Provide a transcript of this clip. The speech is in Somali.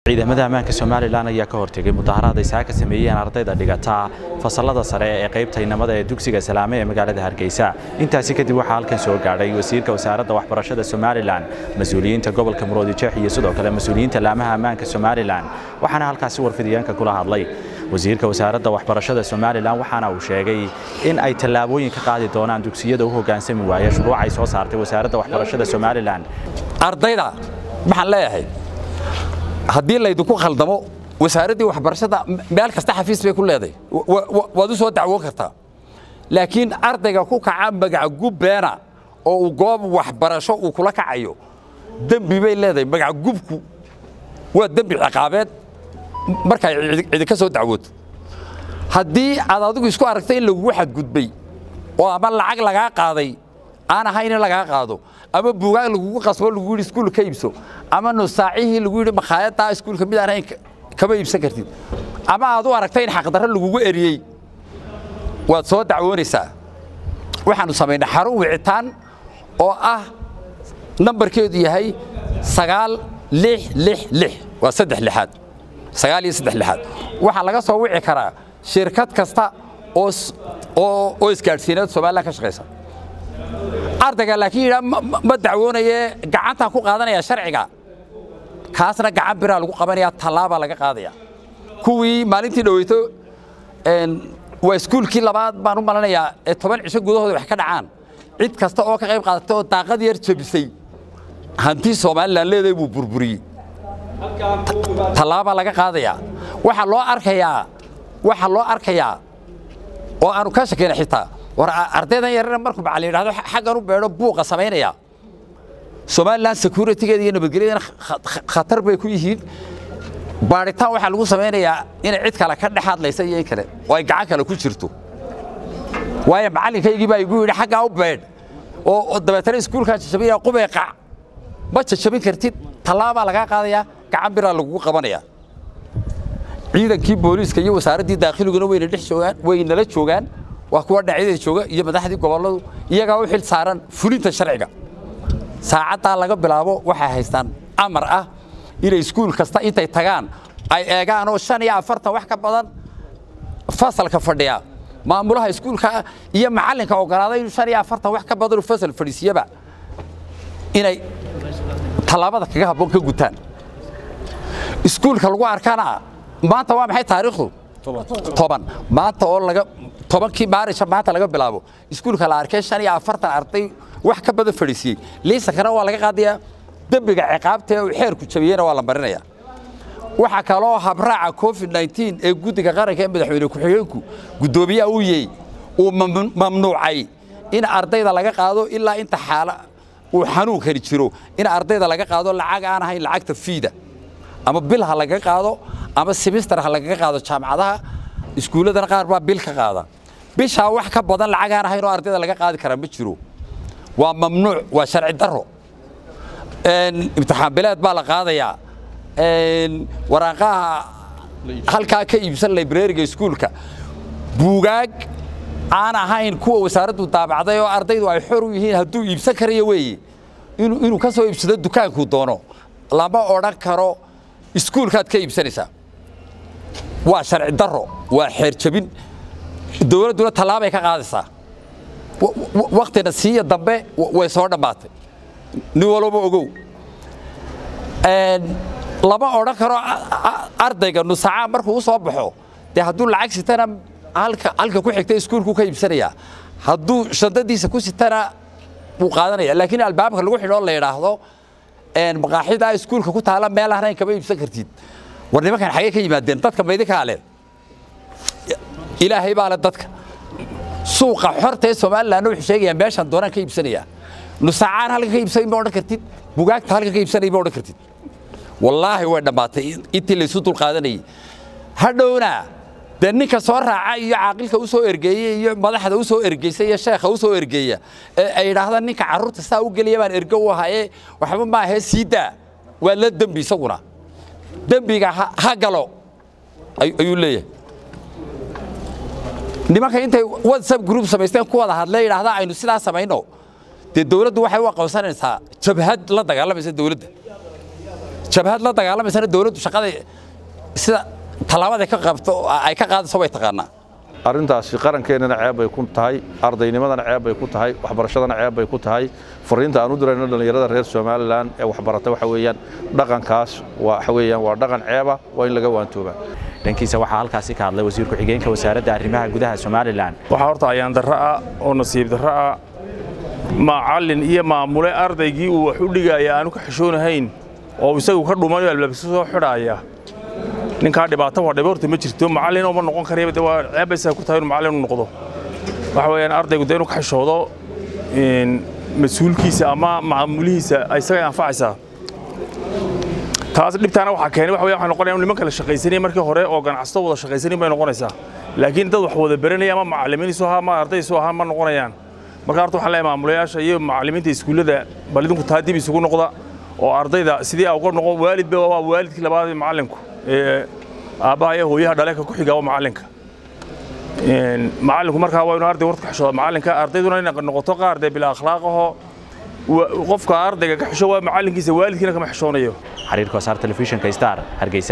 ciidamada ammaanka somalilan ayaa ka hortegay mudaharaad ay saaka sameeyeen ardayda dhigata fasallada sare ee qaybta inamada ee dugsiga salaame ee magaalada hargeysa intaasi kadib waxaa halkan soo gaadhay wasiirka wasaaradda waxbarashada somalilan mas-uuliyiinta gobolka muroodijeex iyo sidoo kale mas-uuliyiinta laamaha ammaanka somalilan waxaana halkaasi warfidiyeenka kula hadlay wasiirka wasaaradda waxbarashada somalilan waxaana uu sheegay in ay tallaabooyin ka qaadi doonaan dugsiyada u hoggaansami waaya shuruuc ay soo saartay wasaaradda waxbarashada somalilan ardayda maxaan leeyahay haddii laydinku khaldamo wasaaraddii waxbarashada meel kasta xafiis bay ku leedahay waad u soo dacwoon kartaa laakiin ardayga ku kaca magaca gubbeena oo uu goob waxbarasho uu kula kacayo dembi bay leedahay magaca gubku waa dembi ciqaabeed markay cidinka soo dacwooto haddii aad adigu isku aragtay in lagugu xadgudbay oo ama lacag lagaa qaaday aan ahayn in lagaa qaado ama buugaag lagugu qasbo lagu yidhi iskuul ka iibso ama nusaacihii lagu yidhi makhaayaddaa iskuulka mid aan ahayn kama iibsan kartid ama aad u aragtay in xaqdarro lagugu eriyey waad soo dacwoonaysaa waxaannu samaynay xarun wicitaan oo ah nambarkeedu yahay sagaal lix lix lix waa saddex lixaad sagaal iyo saddex lixaad waxaa laga soo wici karaa shirkad kasta oo oo isgaadhsiineed somalilan ka shaqaysa ardayga laakiin yidhaa ma dacwoonaye gacantaan ku qaadanaya sharciga kaasna gacan biraa lagu qabanaya tallaabaa laga qaadaya kuwii maalintii dhoweyto waa iskuulkii labaad baan u malanayaa ee toban cisho gudahooda wax ka dhacaan cid kasta oo ka qayb qaadatay oo daaqad yar jebisay hanti somalilan leedahay buu burburiyey tallaabaa laga qaadayaa waxaa loo arkayaa waxaa loo arkayaa oo aanu ka shakayna xitaa war ardaydan yarana markuu macallin yidhahdo xaggan u beedho buuqa samaynaya somalilan securitygeeda iyo nabadgelyadana khatar bay ku yihiin baadhitaan waxaa lagu samaynayaa inay cid kale ka dhex hadlaysa iyo in kale oo ay gacan kale ku jirto waayo macallinkaygii baa igu yidhi xaggaa u beedh oo dabeetana iskuulkaa jajabinaya qubay qac ma jajabin kartid tallaabaa lagaa qaadayaa gacan biraa lagugu qabanaya ciidankii booliiska iyo wasaaraddii daakhiluguna wayna dhex joogaan waynala joogaan waa kuwa dhinacyada jooga iyo madaxdii gobolladu iyagaa u xil saaran fulinta sharciga saacaddaa laga bilaabo waxay haystaan amar ah inay iskuul kasta intay tagaan ay eegaan oo shan iyo afartan wax ka badan fasalka fadhiya maamulaha iskuulka iyo macallinka ogolaaday inuu shan iyo afartan wax ka badan fasal fadhiisiyaba inay tallaabada kaga habboon ka gutaan iskuulka lagu arkana maanta waa maxay taariikhdu toban maanta oo laga tobankii maarisha maanta laga bilaabo iskuulka la arkay shan iyo afartan arday wax ka badan fadhiisiyey liisankana waa laga qaadayaa dembiga ciqaabta ee uu xeerku jabiyeyna waa la marinayaa waxaa kaloo habraaca covid nteen ee guddiga qaranka ee madaxweyne ku-xigeenku guddoomiyaha uu yey uu mamnuucay in ardayda laga qaado ilaa inta xaala uu xanuunkani jiro in ardayda laga qaado lacag aan ahayn lacagta fiida ama bil ha lagaga qaado ama simister ha lagaga qaado jaamacadaha iskuulladana qaar baa bil ka qaada bishaa wax ka badan lacag aan ahayn oo ardayda laga qaadi karaa ma jiro waa mamnuuc waa sharci darro imtixaan bileed baa la qaadayaa waraaqaha halkaa ka iibsan librariga iskuulka buugaag aan ahayn kuwa wasaaraddu daabacday oo ardaydu ay xor u yihiin hadduu iibsan karayo weeye inuu ka soo iibsado dukaankuu doono lama odhan karo iskuulkaad ka iibsanaysaa waa sharci darro waa xeer jabin dowladduna tallaabay ka qaadaysaa waktina siiya dambe way soo dhammaatay nin walba ogow lama odhan karo ardayga nusacaa markuu u soo baxo dee hadduu lacag sitana halka halka ku xigta iskuulku ka iibsanayaa hadduu shandadiisa ku sitana wuu qaadanaya laakiin albaabka lagu xidhoo la yidhaahdo maqaaxida iskuulka ku taala meel ahnayn kama iibsan kartid war nimankan xagee ka yimaadeen dadka maydinkaa leh ilaahay baa le dadka suuqa xorta ee somalilandna wuxuu sheegayaa meeshaan doonaan ka iibsanayaa nusaacaan halka ka iibsanay ma odhan kartid bugaagta halka ka iibsanay ma odhan kartid wallaahi way dhammaatay intii laysu dul qaadanayay hadhowna dee ninka soo raaca iyo caaqilka u soo ergeeye iyo madaxda u soo ergeysa iyo sheekha u soo ergeeya ee ay yidhaahdaan ninka carruurta saa u geliya baan ergo u ahaye waxba maahee sii daa waa la dembi isaguna dembiga ha galo ayuu leeyahay nimanka intay whatsapp group samaysteen ku wada hadlee yidhaahdaa aynu sidaa samayno dee dowladdu waxay u aqoonsanaysaa jabhad la dagaalamaysa dowladda jabhad la dagaalamaysana dawladdu shaqada sida tallaabada ka qabto ay ka qaadayso way taqaanaa arrintaasi qarankeenana ceeb bay ku tahay ardaynimadana ceeb bay ku tahay waxbarashadana ceeb bay ku tahay fariinta aan u dirayno dhallinyarada reer somalilan ee waxbarata waxa weeyaan dhaqankaas waxa weeyaan waa dhaqan ceeba waa in laga waantooba dhankiisa waxaa halkaasi ka hadlay wasiir ku-xigeenka wasaaradda arrimaha gudaha somalilan waxaa horta ayaan darro ah oo nasiib darro ah macallin iyo maamule ardaygii uu wax u dhigaya aanu ka xishoonahayn oo isagu ka dhumanayo albaabkiisa soo xidhaaya ninkaa dhibaato waa dhiba horta ma jirto macallin uma noqon karaya de waa ceebaysaa ku tahay inuu macallin u noqdo waxa weeyaan ardaygu de inuu ka xishoodo mas-uulkiisa ama maamulihiisa isaga anfacaysaa taas dhibtaana waxaa keenay waxa weya waxay noqonaya niman kala shaqaysanaya markii hore oo ganacsato wada shaqaysanin bay noqonaysaa laakiin dad wax wada baranaya ama macallimiin isu ahaa ama arday isu ahaa ma noqonayaan marka horta waxaan leeyahay maamulayaasha iyo macallimiinta iskuullada bal idinku taa dib isugu noqda oo ardayda sidii aa uga noqon waalidba waa waalidkii labaad ee macallinku ee aabbaha iyo hooyaha dhaleeka ku xiga waa macallinka macallinku markaa waa inuu arday warta ka xishooda macallinka ardayduna inay noqoto qaar dee bila akhlaaqahoo qofka ardayga ka xisho waa macallinkiisa waalidkiina kama xishoonayo xiriirka wasaar telefishinka star hargeysa